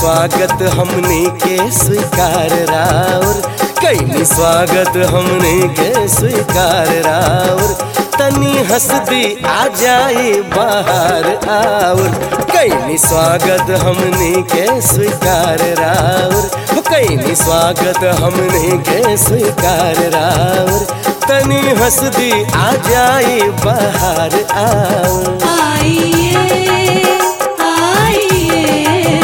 स्वागत हमने के स्वीकार राउर कैनी स्वागत हमने के स्वीकार राउर तनी हंस दी आ जाए बाहर आउर कैनी स्वागत हमने के स्वीकार राउर कैनी स्वागत हमने के स्वीकार राउर तनी हंस दी आ जाए बाहर आउर आइए आइए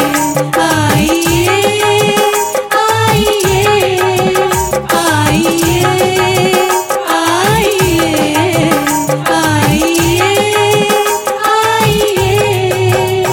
आइए आइए आइए आइए आइए आइए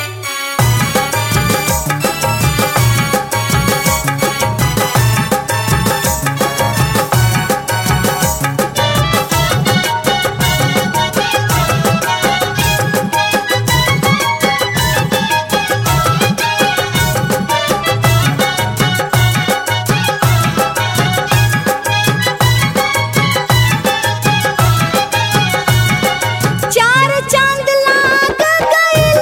चार चांद लाग गइल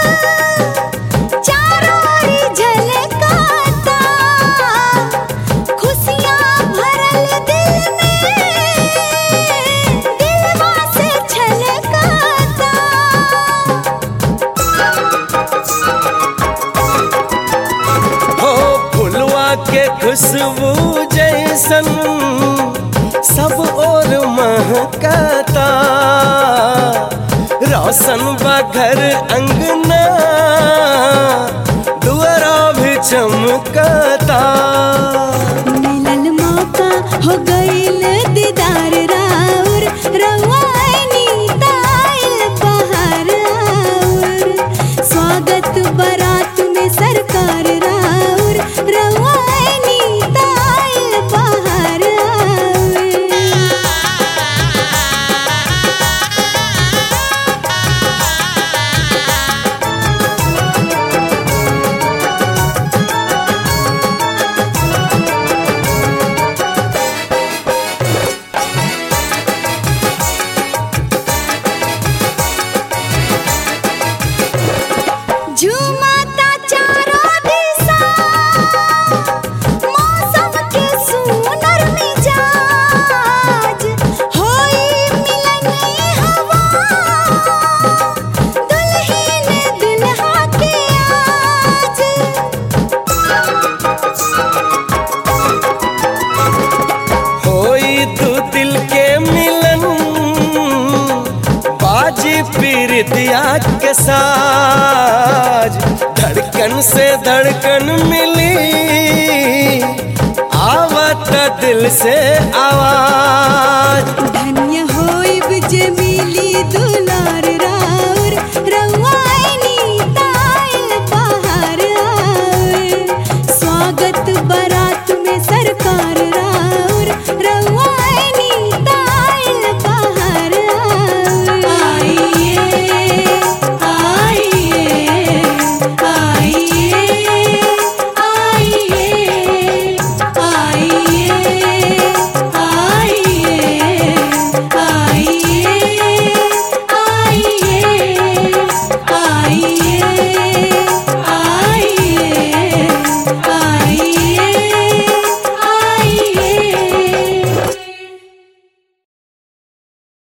चारों ओर झलकाता खुशियां भरल दिल में दिलवा से छलकाता हो फुलवा के खुशबू जैसन सब और महकाता रोशन बा घर अंगना दुआरा भी चमकाता मिलल मौका हो गइल दीदार राउर रवानी ताइल बहार आउर स्वागत बारात में सरकार राउर रवानी ताइल बहार आउर झूमता चारों दिशा मौसम के सुनर मिजाज होई मिलनी हवा दुल्हन दुल्हा के आज होई दू दिल के मिलन बाजी पीरितिया के साज धड़कन से धड़कन मिली आवत दिल से आवाज धन्य होइब जे मिली दुलार